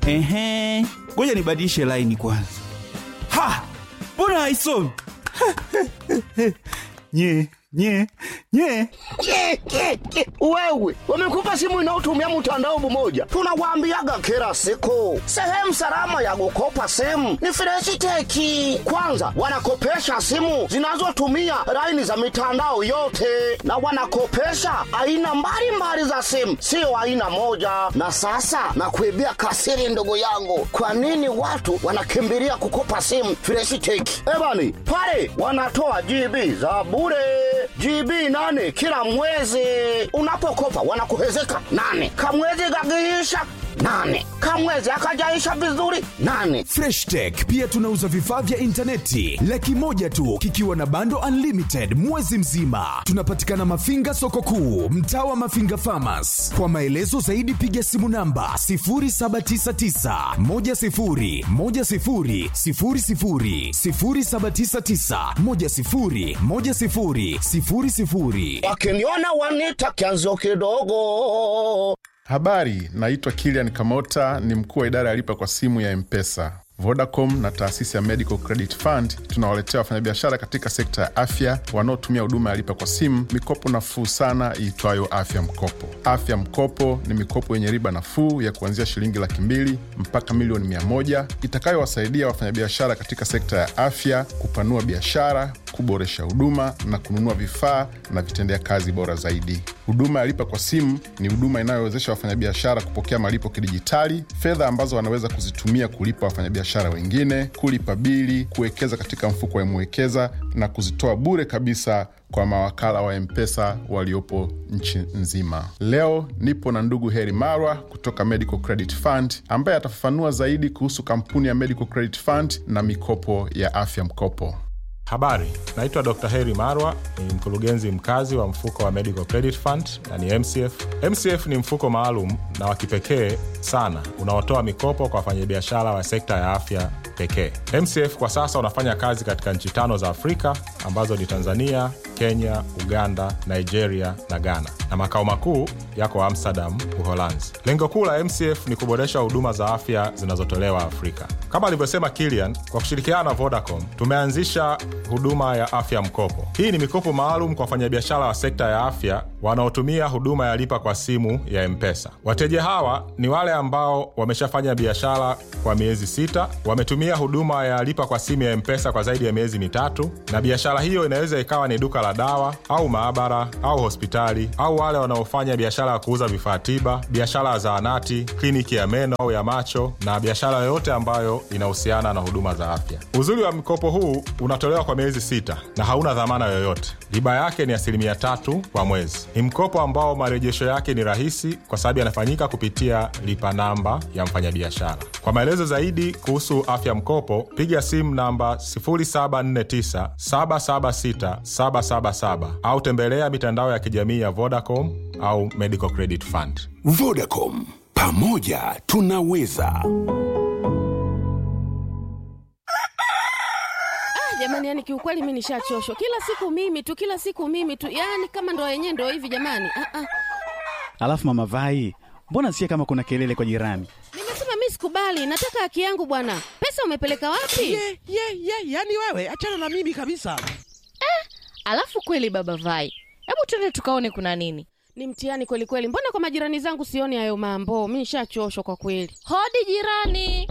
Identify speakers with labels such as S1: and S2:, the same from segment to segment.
S1: Ehe, ngoja nibadilishe laini kwanza. Ha, mbona haisomi? nye nye nye
S2: Ke, ke, ke. Wewe wamekupa simu inayotumia mtandao mmoja, tunawaambiaga kila siku, sehemu salama ya kukopa simu ni Freshiteki. Kwanza wanakopesha simu zinazotumia laini za mitandao yote, na wanakopesha aina mbalimbali za simu, sio aina moja. Na sasa nakuibia kasiri, ndugu yangu, kwa nini watu wanakimbilia kukopa simu Freshiteki? Ebani pale wanatoa GB za bure GB nane kila mwezi. Unapokopa wanakuhezeka nane, kamwezi gagiisha nane, kamwezi akajaisha vizuri nane.
S3: Fresh Tech pia tunauza vifaa vya intaneti laki moja tu kikiwa na bando unlimited mwezi mzima. Tunapatikana Mafinga soko kuu, mtaa wa Mafinga Farmers. Kwa maelezo zaidi piga simu namba 0799 10 10 00 0799 10 10 00.
S2: Wakiniona wanita kianzio kidogo.
S4: Habari, naitwa Kilian Kamota, ni mkuu wa idara ya lipa kwa simu ya Mpesa. Vodacom na taasisi ya Medical Credit Fund tunawaletea wafanyabiashara katika sekta ya afya wanaotumia huduma ya lipa kwa simu mikopo nafuu sana iitwayo Afya Mkopo. Afya Mkopo ni mikopo yenye riba nafuu ya kuanzia shilingi laki mbili mpaka milioni mia moja itakayowasaidia wafanyabiashara katika sekta ya afya kupanua biashara, kuboresha huduma na kununua vifaa na vitendea kazi bora zaidi. Huduma ya lipa kwa simu ni huduma inayowezesha wafanyabiashara kupokea malipo kidijitali, fedha ambazo wanaweza kuzitumia kulipa wafanyabiashara wengine, kulipa bili, kuwekeza katika mfuko wa Mwekeza na kuzitoa bure kabisa kwa mawakala wa Mpesa waliopo nchi nzima. Leo nipo na ndugu Heri Marwa kutoka Medical Credit Fund ambaye atafafanua zaidi kuhusu kampuni ya Medical Credit Fund na mikopo ya afya mkopo.
S5: Habari, naitwa Dr. Heri Marwa, ni mkurugenzi mkazi wa mfuko wa Medical Credit Fund na ni MCF. MCF ni mfuko maalum na wa kipekee sana unaotoa mikopo kwa wafanyabiashara wa sekta ya afya pekee. MCF kwa sasa unafanya kazi katika nchi tano za Afrika ambazo ni Tanzania, Kenya, Uganda, Nigeria na Ghana, na makao makuu yako Amsterdam, Uholanzi. Lengo kuu la MCF ni kuboresha huduma za afya zinazotolewa Afrika. Kama alivyosema Kilian, kwa kushirikiana na Vodacom tumeanzisha huduma ya afya mkopo. Hii ni mikopo maalum kwa wafanyabiashara wa sekta ya afya wanaotumia huduma ya lipa kwa simu ya Mpesa. Wateja hawa ni wale ambao wameshafanya biashara kwa miezi sita, wametumia huduma ya lipa kwa simu ya Mpesa kwa zaidi ya miezi mitatu, na biashara hiyo inaweza ikawa ni duka la dawa au maabara au hospitali, au wale wanaofanya biashara ya kuuza vifaa tiba, biashara ya zahanati, kliniki ya meno au ya macho, na biashara yoyote ambayo inahusiana na huduma za afya. Uzuri wa mkopo huu unatolewa kwa miezi sita na hauna dhamana yoyote. Riba yake ni asilimia tatu kwa mwezi. Ni mkopo ambao marejesho yake ni rahisi kwa sababu yanafanyika kupitia lipa namba ya mfanyabiashara. Kwa maelezo zaidi kuhusu afya mkopo, piga simu namba 0749 776 777 au tembelea mitandao ya kijamii ya Vodacom au Medical Credit Fund.
S3: Vodacom, pamoja tunaweza.
S6: jamani yani kiukweli mi nishachoshwa kila siku mimi tu kila siku mimi tu yani kama ndo yenyewe ndo hivi jamani ah, ah.
S7: Alafu mama Vai, mbona sikia kama kuna kelele kwa jirani?
S6: nimesema mi sikubali nataka haki yangu bwana pesa umepeleka wapi
S8: ye ye ye yani wewe achana na mimi kabisa
S9: Alafu kweli baba Vai, hebu twende tukaone kuna nini.
S6: ni mtihani kweli kweli mbona kwa majirani zangu sioni hayo mambo mi nishachoshwa kwa kweli
S9: Hodi jirani.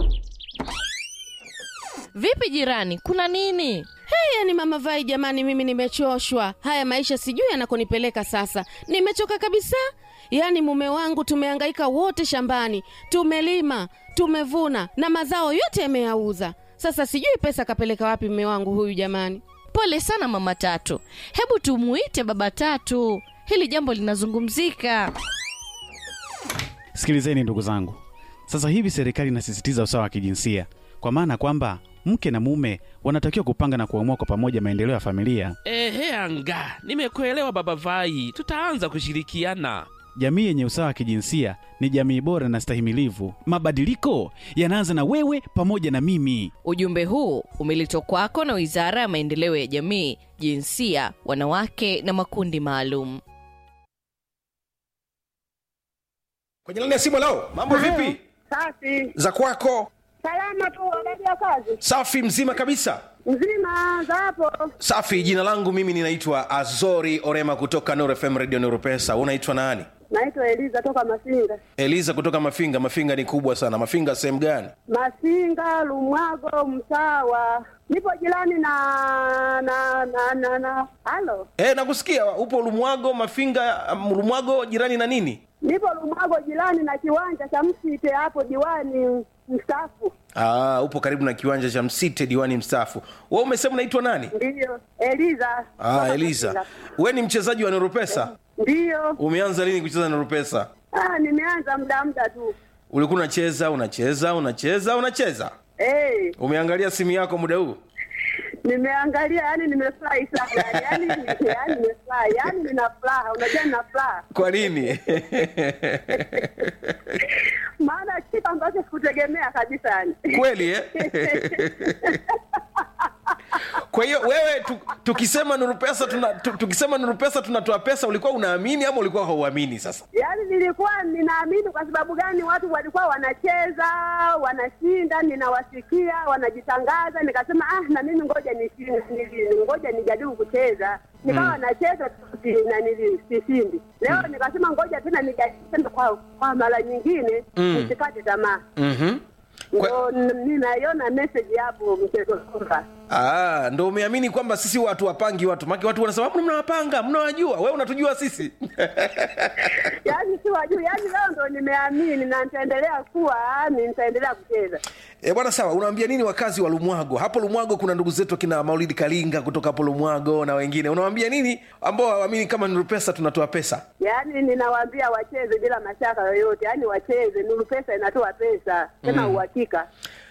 S9: Vipi jirani, kuna nini?
S6: hey, yani mama vai jamani mimi nimechoshwa haya maisha sijui yanakonipeleka sasa nimechoka kabisa yaani mume wangu tumehangaika wote shambani tumelima tumevuna na mazao yote yameyauza sasa sijui pesa kapeleka wapi mume wangu huyu jamani
S9: Pole sana mama Tatu, hebu tumuite baba Tatu, hili jambo linazungumzika.
S7: Sikilizeni ndugu zangu, sasa hivi serikali inasisitiza usawa wa kijinsia, kwa maana kwamba mke na mume wanatakiwa kupanga na kuamua kwa pamoja maendeleo ya familia.
S8: ehe anga nimekuelewa baba vai tutaanza kushirikiana
S7: Jamii yenye usawa wa kijinsia ni jamii bora na stahimilivu. Mabadiliko yanaanza na wewe pamoja na mimi.
S9: Ujumbe huu umeletwa kwako na Wizara ya Maendeleo ya Jamii, Jinsia, Wanawake na Makundi Maalum.
S10: kwenye laini ya simu lao mambo vipi Safi.
S11: za kwako
S10: Salama tu, habari ya kazi?
S11: safi mzima kabisa
S10: Mzima za hapo.
S11: safi jina langu mimi ninaitwa azori orema kutoka Nuru fm radio Nuru pesa unaitwa nani
S10: Naitwa Eliza toka Masinga.
S11: eliza kutoka mafinga mafinga ni kubwa sana mafinga sehemu gani
S10: Masinga, Lumwago, Msawa. Nipo jirani na na na na na. Halo.
S11: e, nakusikia upo lumwago mafinga um, lumwago jirani na nini
S10: Nipo Lumwago jirani na kiwanja cha Msite hapo diwani mstaafu.
S11: Aa, upo karibu na kiwanja cha msite diwani mstaafu we umesema unaitwa nani
S10: Ndiyo. Eliza.
S11: ah, eliza we ni mchezaji wa noropesa
S10: Ndiyo.
S11: umeanza lini kucheza noropesa
S10: Ah, nimeanza muda muda tu.
S11: ulikuwa unacheza unacheza unacheza unacheza
S10: Eh,
S11: umeangalia simu yako muda huu
S10: nimeangalia yani nimefurahi sana. Yani yani nimefurahi. Yani nina furaha. Unajua nina furaha.
S11: kwa nini
S10: maana kitu ambacho sikutegemea kabisa yani.
S11: kweli eh? kwa hiyo wewe tu, tukisema nuru pesa tuna, tu, tukisema nuru pesa tunatoa pesa ulikuwa unaamini ama ulikuwa hauamini sasa
S10: Yaani nilikuwa ninaamini kwa sababu gani? Watu walikuwa wanacheza wanashinda, ninawasikia wanajitangaza, nikasema ah, na mimi ngoja nishinde, nili- ngoja nijaribu kucheza. Nikawa
S12: Mm.
S10: nacheza tu, si- na nili- sishindi. Leo nikasema ngoja tena nijaribu tena kwa, kwa mara nyingine
S11: Mm.
S10: nisikate tamaa.
S11: mm-hmm.
S10: Ndio n- ninaiona message hapo mchezo kwamba
S11: Ah, ndo umeamini kwamba sisi watu wapangi watu maki watu wanasema "Mbona mnawapanga mnawajua wewe unatujua sisi
S10: yaani si wajuu, yaani leo ndo nimeamini na nitaendelea kuwa yaani nitaendelea kucheza.
S11: E, bwana sawa unawaambia nini wakazi wa lumwago hapo lumwago kuna ndugu zetu akina maulidi kalinga kutoka hapo lumwago na wengine unawaambia nini ambao hawaamini kama nuru pesa tunatoa pesa
S10: Yaani ninawaambia wacheze bila mashaka yoyote, yaani wacheze. Nuru Pesa inatoa pesa tena
S11: Mm.
S10: uhakika.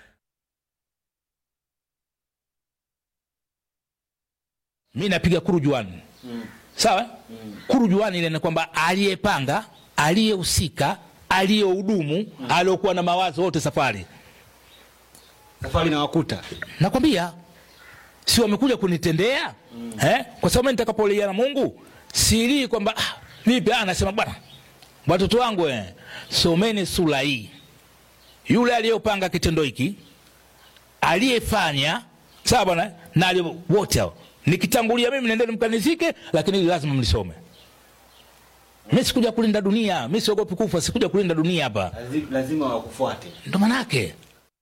S12: mi napiga kurujuani sawa kurujuani ile ni kwamba aliyepanga aliyehusika aliyehudumu aliokuwa na mawazo wote safari
S13: safari na wakuta
S12: nakwambia si wamekuja kunitendea eh? kwa sababu mimi nitakapolia na mungu silii kwamba ah, vipi ah, nasema bwana watoto wangu eh, someni sura hii yule aliyopanga kitendo hiki aliyefanya sawa bwana na aliye- wote hao nikitangulia mimi nendeni mkanizike lakini hili lazima mlisome mi sikuja kulinda dunia mi siogopi kufa sikuja kulinda dunia hapa
S13: lazima wakufuate
S12: ndo manake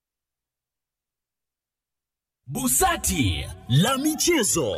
S14: Busati la michezo.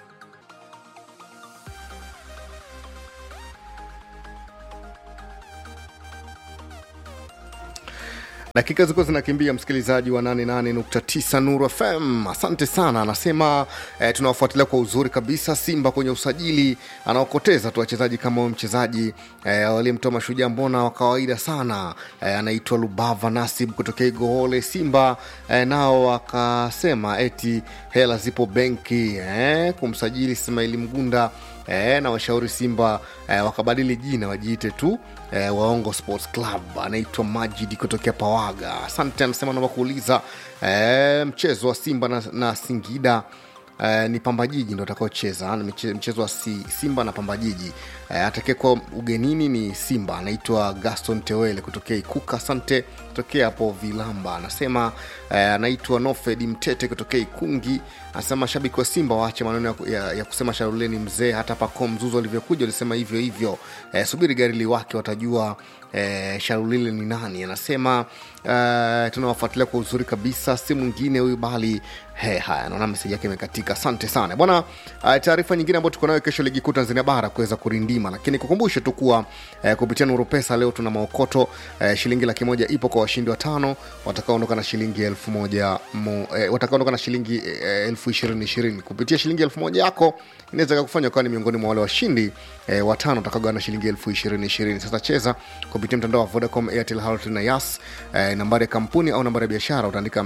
S15: dakika zilikuwa zinakimbia msikilizaji wa 88.9 nuru fm asante sana anasema eh, tunawafuatilia kwa uzuri kabisa simba kwenye usajili anaokoteza tu wachezaji kama huyo mchezaji eh, waliyemtoa mashujaa mbona wa kawaida sana eh, anaitwa lubava nasib kutokea igohole simba eh, nao wakasema eti hela zipo benki eh, kumsajili ismaili mgunda eh, na washauri simba eh, wakabadili jina wajiite tu eh, waongo sports club anaitwa majidi kutokea pawaga asante anasema naomba kuuliza eh, mchezo wa simba na, na singida Uh, ni pambajiji ndo atakaocheza Ni mche- mchezo wa si, simba na pambajiji uh, atakayekuwa ugenini ni simba anaitwa gaston tewele kutokea ikuka asante kutokea hapo vilamba anasema uh, anaitwa nofed mtete kutokea ikungi anasema mashabiki wa simba waache maneno ya, ya, ya kusema sharuleni mzee hata pako mzuzu alivyokuja alisema hivyo hivyo uh, subiri gari liwake watajua eh, sharulile ni nani anasema uh, tunawafuatilia kwa uzuri kabisa si mwingine huyu bali he, haya naona meseji yake imekatika asante sana bwana uh, taarifa nyingine ambayo tuko nayo kesho ligi kuu tanzania bara kuweza kurindima lakini kukumbushe tu kuwa uh, kupitia nuru pesa leo tuna maokoto uh, shilingi laki moja ipo kwa washindi watano watakaoondoka na shilingi elfu moja mo, eh, watakaoondoka na shilingi eh, elfu ishirini ishirini kupitia shilingi elfu moja yako inaweza kakufanya ukawa ni miongoni mwa wale washindi eh, watano watakaogawa na shilingi elfu ishirini ishirini sasa cheza kupitia mtandao wa vodacom airtel Halotel na yas eh, nambari ya kampuni au nambari ya biashara utaandika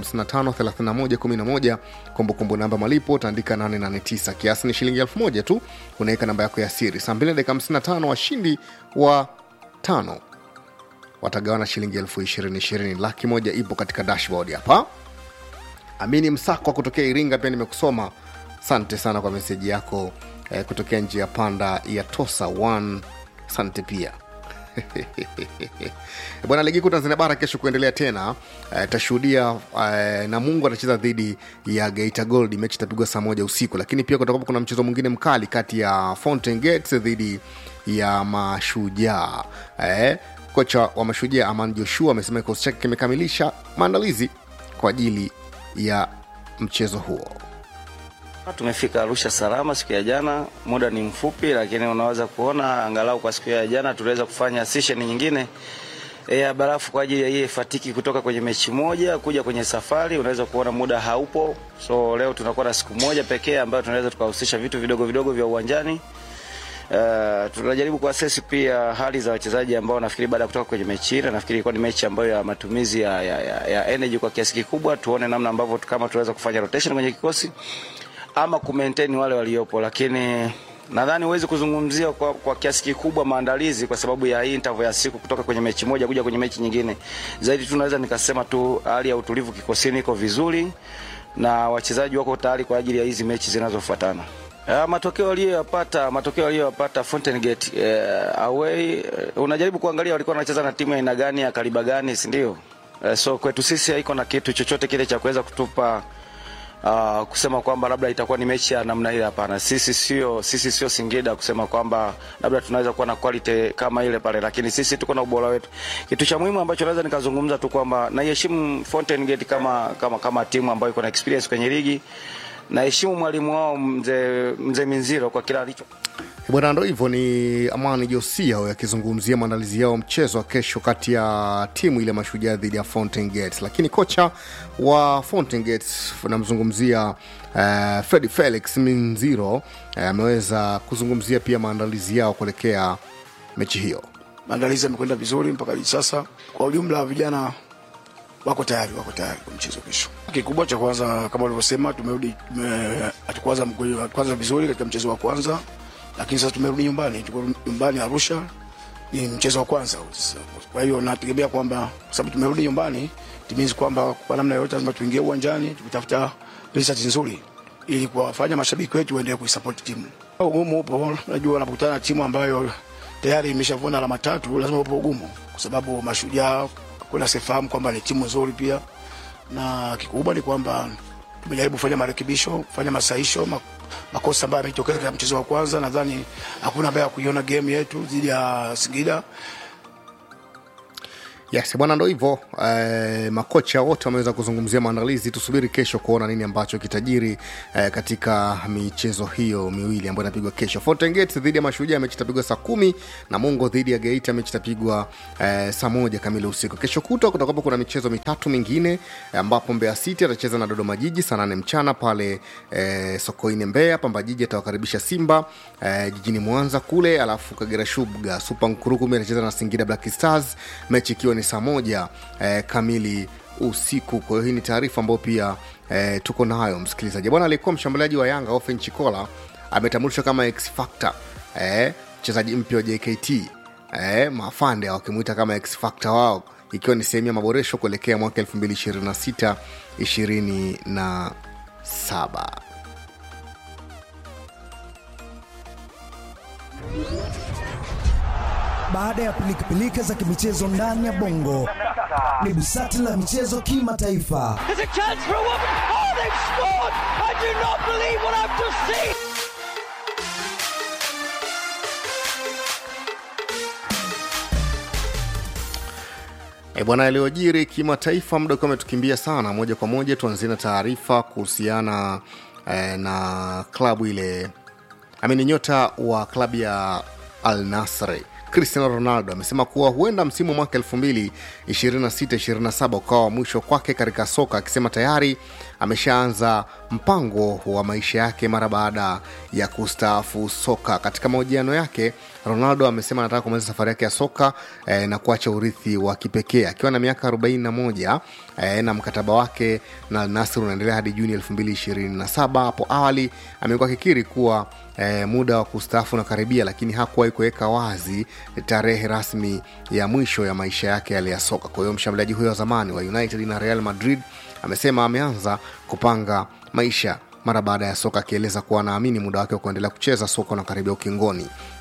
S15: 553111 kumbukumbu namba malipo utaandika 889 kiasi ni shilingi elfu moja tu unaweka namba yako ya siri saa 2 dakika 55 washindi wa tano watagawana shilingi elfu ishirini ishirini laki moja ipo katika dashboard hapa amini msakwa kutokea iringa pia nimekusoma asante sana kwa meseji yako eh, kutokea njia panda ya tosa 1 asante pia bwana ligi kuu tanzania bara kesho kuendelea tena eh, tashuhudia eh, namungu atacheza dhidi ya geita gold mechi itapigwa saa moja usiku lakini pia kutakuwa kuna mchezo mwingine mkali kati ya fountain gates dhidi ya mashujaa eh, kocha wa mashujaa aman joshua amesema kikosi chake kimekamilisha maandalizi kwa ajili ya mchezo huo
S16: Tumefika Arusha salama siku ya jana, muda ni mfupi, lakini unaweza kuona angalau kwa siku ya jana tuliweza kufanya session nyingine e, ya barafu kwa ajili ya ile fatiki kutoka kwenye mechi moja kuja kwenye safari. Unaweza kuona muda haupo, so leo tunakuwa na siku moja pekee ambayo tunaweza tukahusisha vitu vidogo vidogo vya uwanjani. Uh, tunajaribu kuasesi pia hali za wachezaji ambao nafikiri baada ya kutoka kwenye mechi ile, nafikiri ilikuwa ni mechi ambayo ya matumizi ya, ya, ya, ya energy kwa kiasi kikubwa. Tuone namna ambavyo kama tunaweza kufanya rotation kwenye kikosi ama kumaintain wale waliopo, lakini nadhani huwezi kuzungumzia kwa, kwa kiasi kikubwa maandalizi kwa sababu ya hii interval ya siku kutoka kwenye mechi moja kuja kwenye mechi nyingine. Zaidi tu naweza nikasema tu hali ya utulivu kikosini iko vizuri na wachezaji wako tayari kwa ajili ya hizi mechi zinazofuatana. Uh, matokeo aliyoyapata matokeo aliyoyapata Fountain Gate uh, away uh, unajaribu kuangalia walikuwa wanacheza na timu ya aina gani ya kaliba gani, si ndio? Uh, so kwetu sisi haiko na kitu chochote kile cha kuweza kutupa uh, kusema kwamba labda itakuwa ni mechi ya namna ile. Hapana, sisi sio sisi sio Singida kusema kwamba labda tunaweza kuwa na quality kama ile pale, lakini sisi tuko na ubora wetu. Kitu cha muhimu ambacho naweza nikazungumza tu kwamba naiheshimu Fountain Gate kama kama kama timu ambayo iko na experience kwenye ligi. Naheshimu mwalimu wao mzee mzee Minziro kwa kila alicho
S15: bwana ndo hivyo ni amani josia huyo akizungumzia maandalizi yao mchezo wa kesho kati ya timu ile mashujaa dhidi ya fountain gates lakini kocha wa fountain gates namzungumzia uh, fredi felix minziro eh, ameweza kuzungumzia pia maandalizi yao kuelekea mechi hiyo
S17: maandalizi yamekwenda vizuri mpaka hivi sasa. Kwa ujumla, vijana wako tayari, wako tayari kwa mchezo kesho. Kikubwa cha kwanza, kama ulivyosema, tumerudi tume, hatukuanza mgoli- kwanza vizuri katika mchezo wa kwanza, lakini sasa tumerudi nyumbani, tuko nyumbani Arusha, ni mchezo wa kwanza. Sasa, Kwa hiyo nategemea kwamba kwa sababu tumerudi nyumbani, timizi kwamba kwa namna yoyote lazima tuingie uwanjani tukitafuta result nzuri ili kuwafanya mashabiki wetu waendelee kuisupport timu. Ugumu upo, unajua unapokutana na timu ambayo tayari imeshavuna alama tatu, lazima upo ugumu, kwa sababu mashujaa kuna sifahamu kwamba ni timu nzuri pia, na kikubwa ni kwamba tumejaribu kufanya marekebisho, kufanya masahisho ma, makosa ambayo yametokeza katika mchezo wa kwanza. Nadhani hakuna baya kuiona game yetu dhidi ya Singida.
S15: yes bwana ndo hivyo eh, makocha wote wameweza kuzungumzia maandalizi tusubiri kesho kuona nini ambacho kitajiri eh, katika michezo hiyo miwili ambayo inapigwa kesho Fountain Gate dhidi ya mashujaa mechi itapigwa saa kumi na mungo dhidi ya geita mechi itapigwa eh, saa moja kamili usiku kesho kutwa kutakuwapo kuna michezo mitatu mingine eh, ambapo mbeya city atacheza na dodoma jiji saa nane mchana pale eh, sokoine mbeya pamba jiji atawakaribisha simba eh, jijini mwanza kule alafu kagera shubga supa nkurukumi atacheza na singida black stars mechi ikiwa ni saa moja eh, kamili usiku kwa hiyo hii ni taarifa ambayo pia eh, tuko nayo msikilizaji bwana aliyekuwa mshambuliaji wa yanga ofen chikola ametambulishwa kama x factor eh, mchezaji mpya wa jkt eh, mafande wakimwita kama x factor wao ikiwa ni sehemu ya maboresho kuelekea mwaka 2026 27
S18: Baada ya pilikapilika za kimichezo ndani ya bongo, ni busati la michezo kimataifa.
S19: There's a chance for a woman. Oh, they've scored! I do not believe what I've just seen.
S15: E bwana, yaliyojiri kimataifa, muda ukiwa umetukimbia sana. Moja kwa moja tuanzie na taarifa kuhusiana eh, na klabu ile amini, nyota wa klabu ya Al Nasri Cristiano Ronaldo amesema kuwa huenda msimu wa mwaka 2026-27 ukawa wa mwisho kwake katika soka, akisema tayari ameshaanza mpango wa maisha yake mara baada ya kustaafu soka. Katika mahojiano yake, Ronaldo amesema anataka kumaliza safari yake ya soka eh, na kuacha urithi wa kipekee akiwa na miaka 41 eh, na mkataba wake na Al Nassr unaendelea hadi Juni 2027. Hapo awali amekuwa akikiri kuwa eh, muda wa kustaafu unakaribia, lakini hakuwahi kuweka wazi tarehe rasmi ya mwisho ya maisha yake yale ya soka. Kwa hiyo mshambuliaji huyo wa zamani wa United na Real Madrid amesema ameanza kupanga maisha mara baada ya soka, akieleza kuwa anaamini muda wake wa kuendelea kucheza soka unakaribia ukingoni.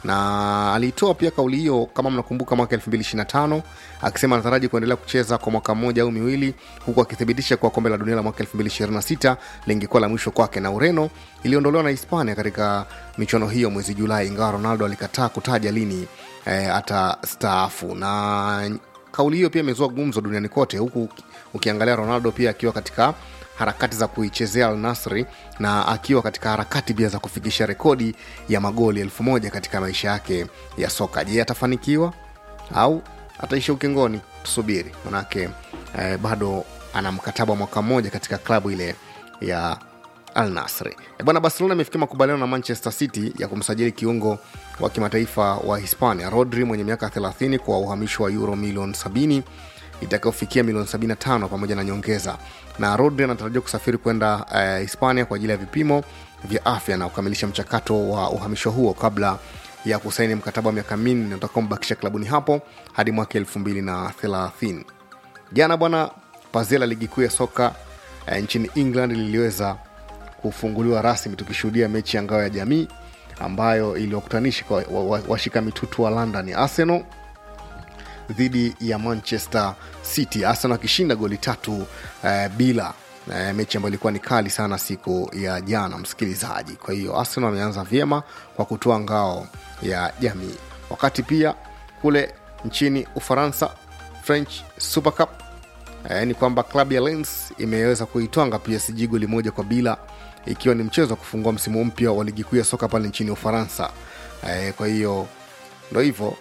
S15: na aliitoa pia kauli hiyo kama mnakumbuka mwaka 225 akisema anataraji kuendelea kucheza kwa mwaka mmoja au miwili huku akithibitisha kuwa kombe la dunia la mwaka 226 lingekuwa la mwisho kwake na ureno iliondolewa na hispania katika michuano hiyo mwezi julai ingawa ronaldo alikataa kutaja lini eh, atastaafu na kauli hiyo pia imezua gumzo duniani kote huku ukiangalia ronaldo pia akiwa katika harakati za kuichezea Al Nasri na akiwa katika harakati pia za kufikisha rekodi ya magoli elfu moja katika maisha yake ya soka. Je, atafanikiwa au ataisha ukingoni? Tusubiri, manake eh, bado ana mkataba wa mwaka mmoja katika klabu ile ya Al Nasri. E bwana, Barcelona imefikia makubaliano na Manchester City ya kumsajili kiungo wa kimataifa wa Hispania Rodri mwenye miaka 30 kwa uhamisho wa euro milioni 70 itakayofikia milioni 75 pamoja na nyongeza na rodri anatarajiwa kusafiri kwenda uh, hispania kwa ajili ya vipimo vya afya na kukamilisha mchakato wa uhamisho huo kabla ya kusaini mkataba wa miaka minne utakaombakisha klabuni hapo hadi mwaka 230 jana bwana pazia la ligi kuu ya soka uh, nchini england liliweza kufunguliwa rasmi tukishuhudia mechi ya ngao ya jamii ambayo iliwakutanisha washika wa, wa mitutu wa london ya arsenal dhidi ya manchester city arsenal akishinda goli tatu eh, bila eh, mechi ambayo ilikuwa ni kali sana siku ya jana msikilizaji kwa hiyo arsenal ameanza vyema kwa kutoa ngao ya jamii wakati pia kule nchini ufaransa french super cup eh, ni kwamba klabu ya lens imeweza kuitwanga psg goli moja kwa bila ikiwa ni mchezo wa kufungua msimu mpya wa ligi kuu ya soka pale nchini ufaransa eh, kwa hiyo ndo hivyo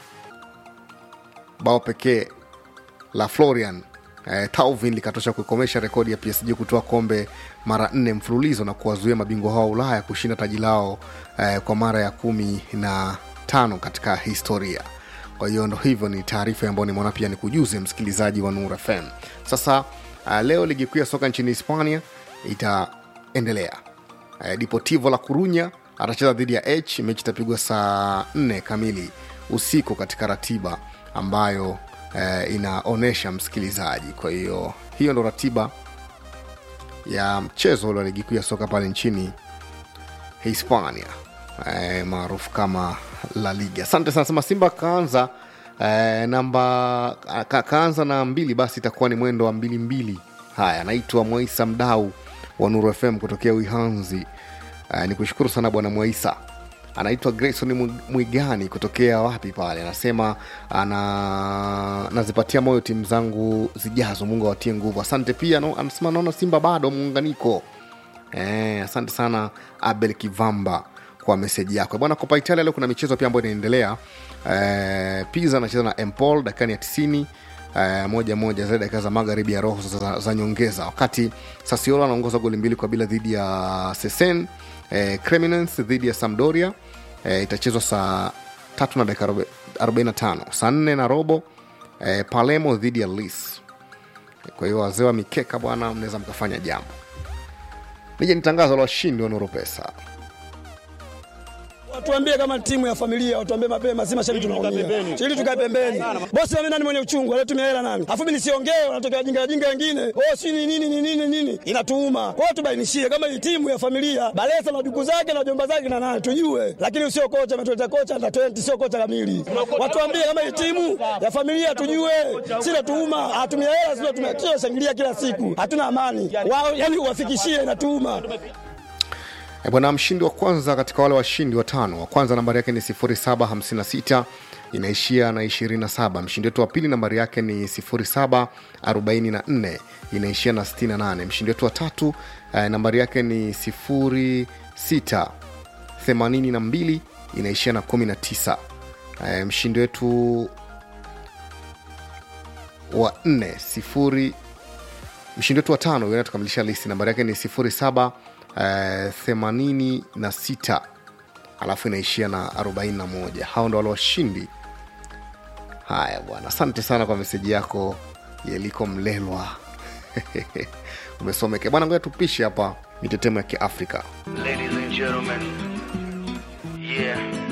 S15: bao pekee la florian eh, tauvin likatosha kuikomesha rekodi ya psg kutoa kombe mara nne mfululizo na kuwazuia mabingwa hao wa ulaya kushinda taji lao eh, kwa mara ya kumi na tano katika historia kwa hiyo ndo hivyo ni taarifa ambayo nimeona pia ni kujuze msikilizaji wa nur fm sasa uh, leo ligi kuu ya soka nchini hispania itaendelea uh, deportivo la kurunya atacheza dhidi ya h mechi itapigwa saa 4 kamili usiku katika ratiba ambayo eh, inaonyesha msikilizaji kwa hiyo hiyo ndo ratiba ya mchezo ule wa ligi kuu ya soka pale nchini hispania eh, maarufu kama la liga asante sana sema simba kaanza eh, namba ka, kaanza na mbili basi itakuwa ni mwendo wa mbili mbili haya anaitwa mwaisa mdau wa nuru fm kutokea uihanzi eh, ni kushukuru sana bwana mwaisa anaitwa grayson mwigani kutokea wapi pale anasema ana nazipatia moyo timu zangu zijazo mungu awatie nguvu asante pia no, anasema naona simba bado muunganiko e, asante sana abel kivamba kwa meseji yako bwana kopa italia leo kuna michezo pia ambayo inaendelea e, piza anacheza na empol dakikani ya 90 Uh, moja moja zile dakika za magharibi ya roho za, za nyongeza wakati sasiolo anaongoza goli mbili kwa bila dhidi ya sesen eh, Cremonese dhidi ya Sampdoria eh, itachezwa saa tatu na dakika 45 saa nne na robo eh, Palermo dhidi ya Lis. Kwa hiyo wazee wa mikeka bwana, mnaweza mkafanya jambo. Nije ni tangazo la washindi wa Nuru Pesa.
S20: Watuambie kama timu ya familia, watuambie mapema, si mashabiki tunaumia. Ili tukae pembeni. Bosi mimi nani mwenye uchungu, anatumia hela nani? Afu mimi nisiongee, wanatokea wajinga wajinga wengine. Oh, si ni nini ni nini nini? Inatuuma. Kwa hiyo tubainishie kama hii timu ya familia, Balesa na duku zake na jomba zake na nani tujue. Lakini usio kocha ametuleta kocha na 20 sio kocha kamili. Watuambie kama hii timu ya familia tujue. Si natuuma, hatumia hela sio tumia shangilia kila siku. Hatuna amani. Wao yani uwafikishie inatuuma.
S15: E bwana, mshindi wa kwanza katika wale washindi watano, wa kwanza nambari yake ni 0756 inaishia na 27. Mshindi wetu wa pili nambari yake ni 0744 inaishia na 68. Mshindi wetu wa tatu eh, nambari yake ni 0682 inaishia na 19. Eh, mshindi wetu wa nne sifuri mshindi wetu wa tano huyo tukamilisha listi nambari yake ni 07 eh, 86 alafu inaishia na 41 hao ndo wale washindi haya bwana asante sana kwa meseji yako yeliko mlelwa umesomeke bwana ngoja tupishe hapa mitetemo ya kiafrika
S19: Ladies and gentlemen, yeah.